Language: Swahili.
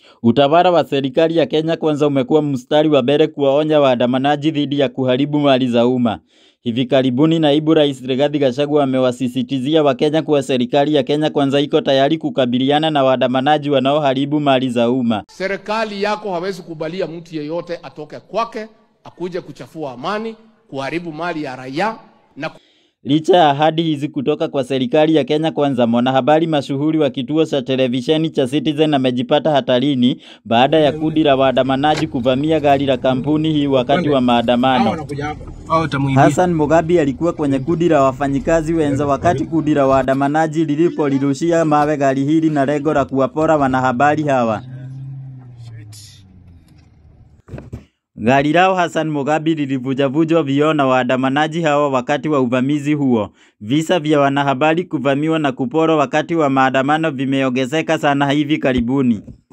Utawala wa serikali ya Kenya Kwanza umekuwa mstari wa mbele kuwaonya waandamanaji dhidi ya kuharibu mali za umma. Hivi karibuni naibu rais Rigathi Gachagua amewasisitizia Wakenya kuwa serikali ya Kenya Kwanza iko tayari kukabiliana na waandamanaji wanaoharibu mali za umma. Serikali yako hawezi kubalia mtu yeyote atoke kwake akuje kuchafua amani, kuharibu mali ya raia na Licha ya ahadi hizi kutoka kwa serikali ya Kenya Kwanza, mwanahabari mashuhuri wa kituo cha televisheni cha Citizen amejipata hatarini baada ya kundi la waandamanaji kuvamia gari la kampuni hii wakati wa maandamano. Hassan Mugabi alikuwa kwenye kundi la wafanyikazi wenza wakati kundi la waandamanaji lilipolirushia mawe gari hili na lengo la kuwapora wanahabari hawa. Gari lao Hassan Mugabi lilivujavujwa vioo na waandamanaji hawa wakati wa uvamizi huo. Visa vya wanahabari kuvamiwa na kuporwa wakati wa maandamano vimeongezeka sana hivi karibuni.